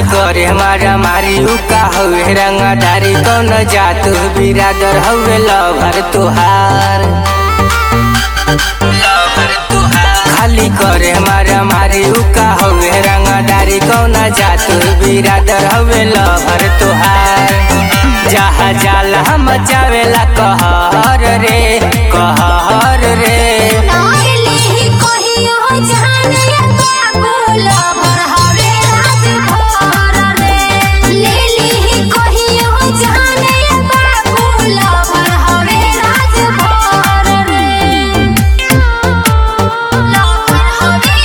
करे हमारा मारी उका हवे रंगदारी कौन जात बिरादर हवे लवर तुहार खाली करे हमारा मारी उका हवे रंगदारी कौन जात बिरादर हवे लवर तुहार जहा जाला हम जावेला कहर रे कहर रे नाइली कहियो जाने बाबूल भर हवे राजभर रे लेली कहियो जाने बाबूल भर हवे राजभर रे लवर हवे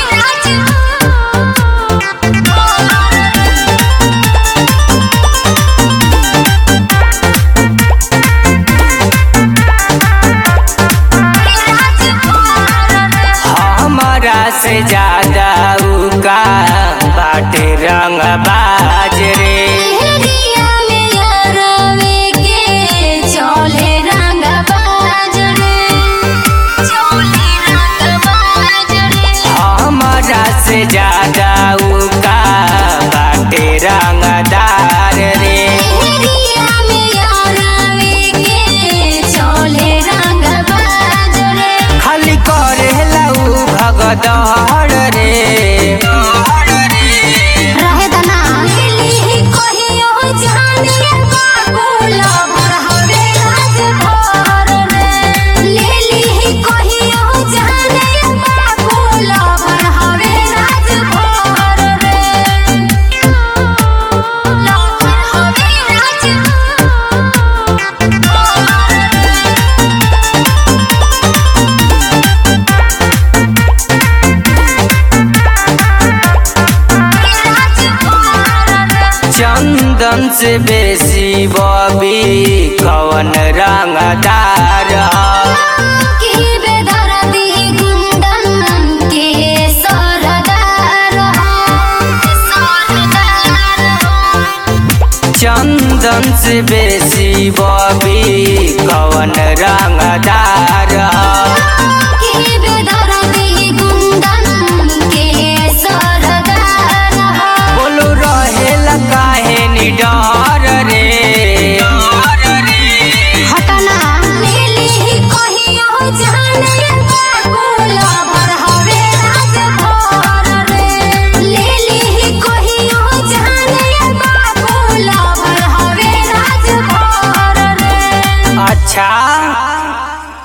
राजभर हमारा से ज्यादा उका बाटे रंग बाज रे एरिया में यारवे के चले रंग बाज रे चले रंग बाज रे हमारा से ज्यादा उका बाटे रंगदार रे एरिया में यारवे के चले रंग बाज रे खाली करे लऊ भगदड़ रे रहे दना लेली कहियो जाने बाबूल भर हवे राजभर रे लेली कहियो जाने बाबूल भर हवे राजभर रे लवर हवे राजभर चंदन से बेसी बबी कवन रंगदार की बेदर्दी गुंडन के सरदार सरदार चंदन से बेसी बबी